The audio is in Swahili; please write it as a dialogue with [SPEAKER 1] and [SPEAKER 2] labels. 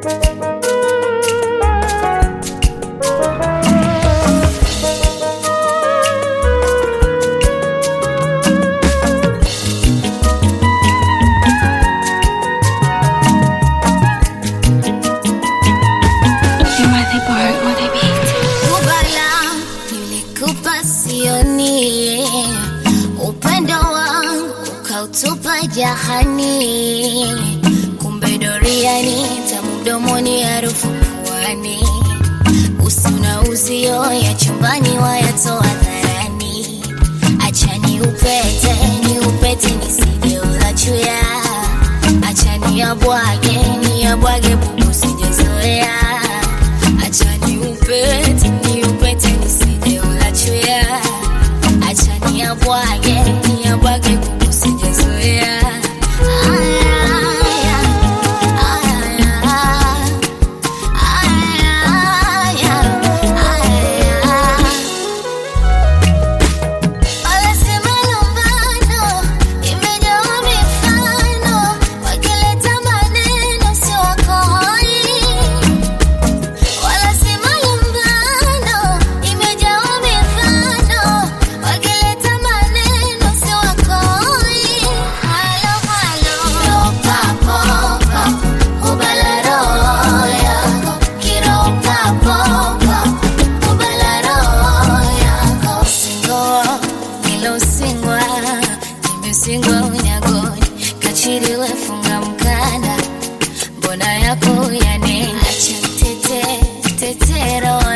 [SPEAKER 1] Kubala nilikupa sioni, upendo wangu ukautupa jahani, kumbe doriani tamu mdomoni, harufu puani, usi na uzio ya chumbani wayatoa dharani. Acha ni upete ni upete nisije ulachuya, acha ni abwage ni abwage bubu sijezoea Acha ni upete ni upete nisije ulachuya, acha ni abwage ni abwage bubu sijezoea. Aya, aya, aya, aya, aya. Wanasema lumbano imejawa mifano, wakileta maneno sio wakoi. Wanasema lumbano imejawa mifano, wakileta maneno sio wakoi. Halo, halo. Papo, papo, ubala roho yako. Kiropa, popa, ubala roho yako. Singoa, nilosingwa, nimesingwa unyagoni. Kachiriwe funga mkanda, mbona yako yanena? Acha tete, tetero